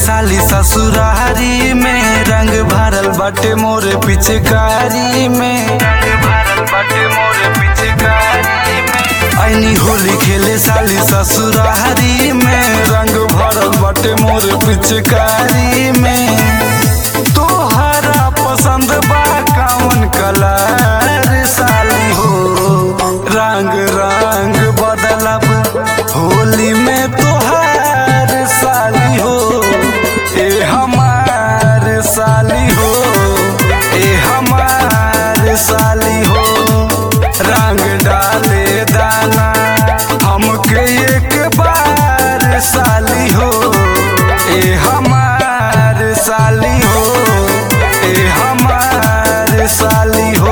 साली ससुरारी में रंग भरल बाटे मोरे पिचकारी में रंग भरल बाटे मोरे पिचकारी में ऐनी होली खेले साली ससुरारी में रंग भरल बाटे मोरे पिचकारी में तोहरा पसंद बा कौन कलर साली हो रंग रंग बदलब होली में तोहार साली हो ए हमार साली हो ए हमार साली हो रंग डाले दाना हमके एक बार साली हो ए हमार साली हो ए हमार साली हो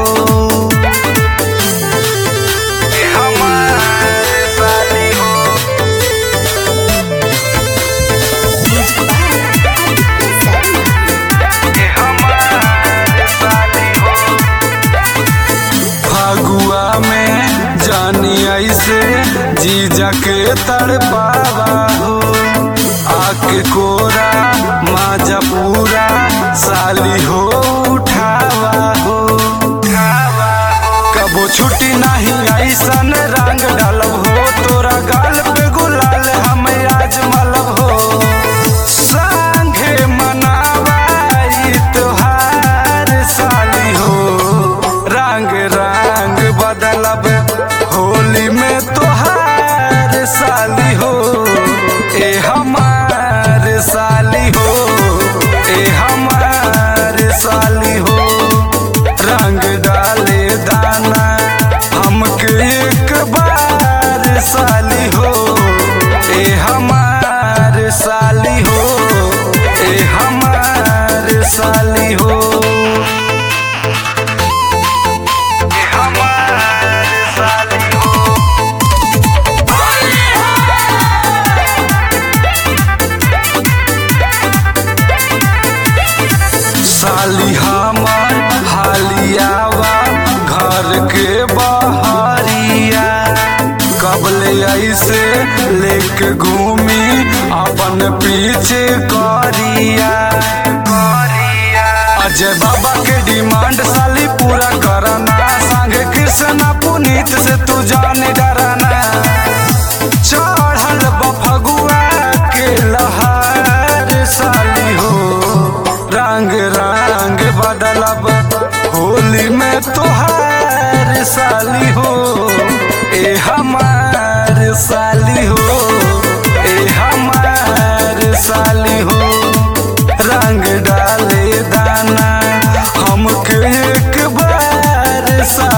ए हमार साली हो ए हमार साली हो फगुआ में जानी ऐसे जीजा के तड़पावा हो आके कोरा माजा पूरा साली हो उठावा हो कबो छुट्टी नहीं ऐसन रंग डालब हो तोरा गाल पे गुलाल हम आज मलब हो संगे मनावा ई त्योहार साली हो रंग रंग बदलब होली में तोहार साली हो ए हमार साली हो ए हमार साली हो रंग डाले दाना हमके एक बार साली हो ए हमार साली हो ए हमार साली हो ए हमार साली हो साली हमार हालियावा घर के बहरिया कबले ऐसे लेके घूमी अपन पीछे करिया अजय बाबा के डिमांड साली पूरा करना संगे कृष्णा पुनीत से तू जाने डराना चढ़ल बफगुआ के लहर साली हो रंग रंग बदलब होली में तोहार साली हो ए हमार साली हो ए हमार साली हो रंग डाले दाना हमके एक बार साली